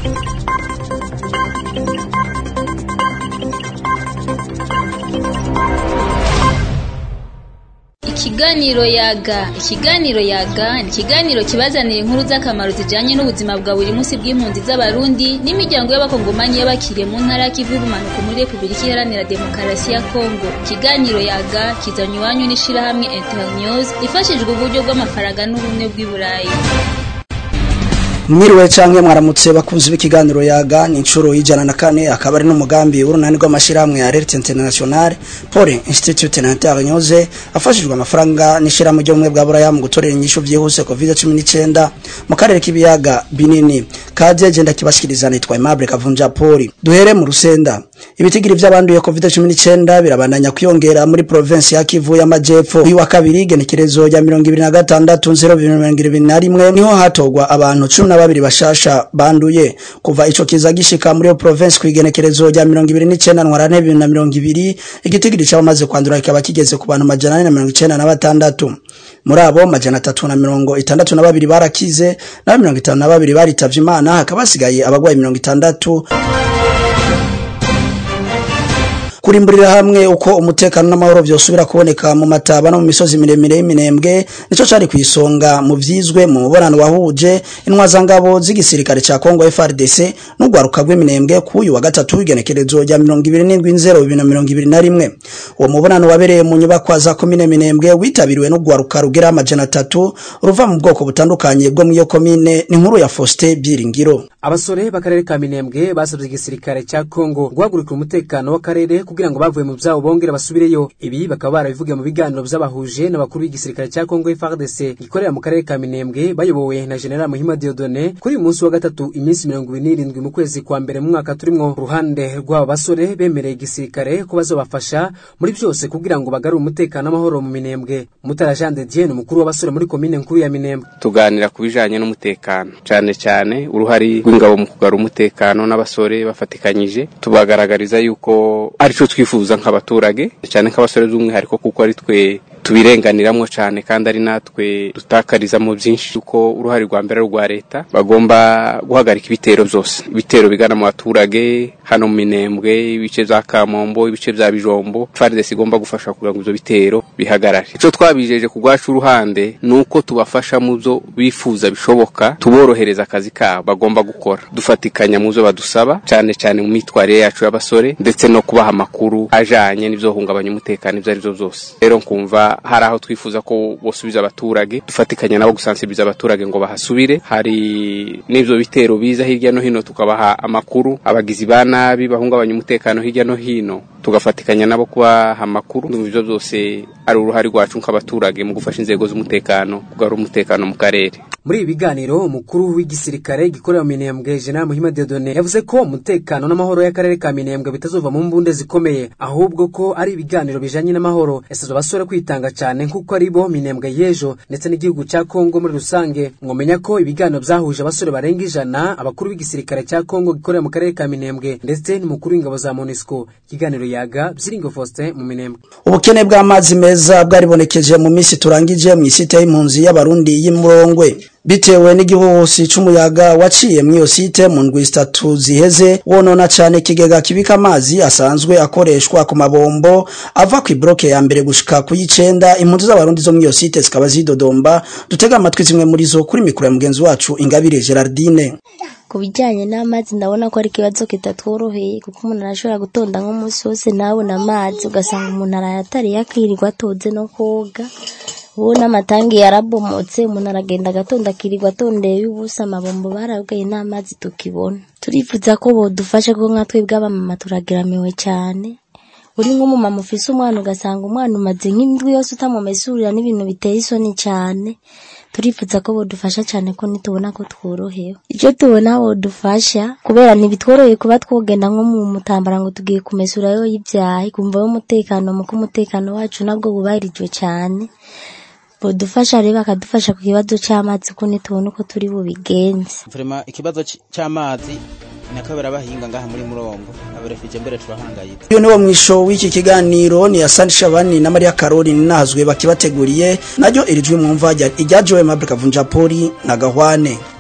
Ikiganiro yaga ikiganiro yaga ni ikiganiro kibazanira inkuru z'akamaro zijanye n'ubuzima bwa buri munsi bw'impunzi z'abarundi n'imiryango y'abakongomani y'abakiriye mu ntara y'ikivu y'ubumanuko muri repubulika iharanira demokarasi ya kongo ikiganiro yaga kizanywa iwanyu n'ishirahamwe internews ifashijwe uburyo bw'amafaranga n'ubumwe bw'i burayi mwiriwe canke mwaramutse bakunzi b'ikiganiro yaga ni incuro y'ijana na kane akaba ari n'umugambi w'urunani rw'amashirahamwe ya Alert International Paul Institute na Internews afashijwe amafaranga n'ishirahamwe ry'ubumwe bwa Buraya mu gutorera inyishu vyihuse COVID-19 mu karere k'ibiyaga binini kaje genda kibashikiriza nitwa Aimable Kavunja Paul duhere mu rusenda ibitigiri vy'abanduye COVID-19 birabandanya kwiyongera muri province ya Kivu y'amajepfo uyu wa kabiri genekerezo ya 2026 niho hatogwa abantu 12 bashasha banduye kuva ico kiza gishika muri yo province kwigenekerezo rya 29 ntwarante 2020 igitigiri c'abamaze kwandura kikaba kigeze ku bantu majana 496 muri abo majana 362 barakize na 52 baritavye imana hakaba hasigaye abagwayi 60 kurimburira hamwe uko umutekano n'amahoro vyosubira kuboneka mu mataba no mu misozi miremire y'iminembwe nico cari kwisonga mu vyizwe mu mubonano wahuje intwazangabo z'igisirikare ca Kongo FARDC n'ugwaruka rw'iminembwe kuyu wa gatatu w'igenekerezo rya 27.2021 uwo mubonano wabereye mu nyubakwa za komine minembwe witabiriwe n'ugwaruka rugera amajana atatu ruva mu bwoko butandukanye bwo mu iyo komine ni nkuru ya Faustin Byiringiro abasore b'akarere ka minembwe basabye igisirikare ca Kongo guhagurukira umutekano w'akarere kugira ngo bavuye mu vyabo bongere basubireyo ibi bakaba barabivugiye mu biganiro vy'abahuje n'abakuru b'igisirikare ca Kongo FARDC gikorera mu karere ka Minembwe bayobowe na General Muhima Dieudonné kuri uyu munsi wa gatatu iminsi mirongo ibiri n'irindwi mu kwezi kwa mbere mu mwaka turimwo ruhande rw'abo basore bemereye igisirikare ko bazobafasha muri vyose kugira ngo bagarure umutekano n'amahoro mu Minembwe Mutara Jean de Dieu umukuru w'abasore muri komine nkuru ya Minembwe tuganira ku bijanye n'umutekano cane cane uruhari rw'ingabo mu kugarura umutekano n'abasore bafatikanyije tubagaragariza yuko arico twifuza nk'abaturage cyane nk'abasore by'umwihariko kuko ari twe tubirenganiramwo cyane kandi ari natwe dutakarizamo byinshi kuko uruhare rwa mbere rwa leta bagomba guhagarika ibitero byose ibitero bigana mu baturage hano mu minembwe ibice bya kamombo ibice bya bijombo FARDC igomba gufasha kugira ngo ivyo bitero bihagarare ico twabijeje ku rwacu uruhande ni uko tubafasha mu byo bifuza bishoboka tuborohereza akazi kabo bagomba gukora dufatikanya mu byo badusaba cyane cyane mu mitwarire yacu y'abasore ndetse no kubaha amakuru ajanye n'ivyohungabanya umutekano ivyo arivyo byose rero nkumva hari aho twifuza ko bosubiza abaturage dufatikanya nabo gusansibiriza abaturage ngo bahasubire hari n'ivyo bitero biza hirya no hino tukabaha amakuru abagizi ba nabi bahungabanya umutekano hirya no hino tugafatikanya nabo kubaha amakuru ivyo byose ari uruhare rwacu nk'abaturage mu gufasha inzego z'umutekano kugarura umutekano mu karere muri ibi biganiro umukuru w'igisirikare gikorera mu Minembwe General Muhima Dieudonné yavuze ko umutekano n'amahoro y'akarere ka Minembwe bitazova mu mbunde zikomeye ahubwo ko ari ibiganiro bijanye n'amahoro yasabye abasore kwitanga cyane nk'uko ari bo Minembwe y'ejo ndetse n'igihugu cya Kongo muri rusange mwomenya ko ibiganiro byahuje abasore barenga ijana abakuru b'igisirikare cya Kongo gikorera mu karere ka Minembwe ndetse n'umukuru w'ingabo za MONUSCO ikiganiro yaga Byiringo Faustin mu Minembwe ubukene bw'amazi meza bwaribonekeje mu minsi turangije mu isite y'impunzi y'abarundi y'imurongwe bitewe n'igihuhusi c'umuyaga waciye mw'iyo site mu ndwi zitatu ziheze wonona cane ikigega kibika amazi asanzwe akoreshwa ku mabombo ava ku ibroke ya mbere gushika ku y'icenda impunzi z'abarundi zo mw'iyo site zikaba zidodomba dutega amatwi zimwe muri zo kuri mikoro ya mugenzi wacu ingabire gerardine ku bijyanye n'amazi ndabona ko ari ikibazo kitatworoheye kuko umuntu arashobora gutonda nk'umunsi wose ntabona amazi ugasanga umuntu arayatariye akirirwa atoze no koga ubu n'amatangi yarabomotse umuntu aragenda agatonda akirirwa atondeye ubusa amabombo barabwaye n'amazi tukibona turifuza ko bodufasha kuko nka twebwe abamama turageramiwe cyane uri nk'umumama ufise umwana ugasanga umwana umaze nk'indwi yose utamumesurira n'ibintu biteye isoni cyane turifuza ko bodufasha cyane ko nitubona ko tworohewe icyo tubona bodufasha kubera ntibitworoheye kuba twogenda nko mu mutambara ngo tugiye kumesurayo y'ibyahi kumva umutekano muko umutekano wacu nabwo bubahirijwe cyane bodufasha rero bakadufasha ku kibazo cy'amazi ko nitubona uko turi bubigenze Vrema ikibazo c- c'amazi nakabera bahinga ngaha muri murongo aberefije mbere turahangayitse uyu niwo mwisho w'iki kiganiro ni Asante Shabani na Maria Caroline nahazwe bakibateguriye naryo iri jwi mwumva rya- irya Joe Mabri Kavunja Poli na Gahwane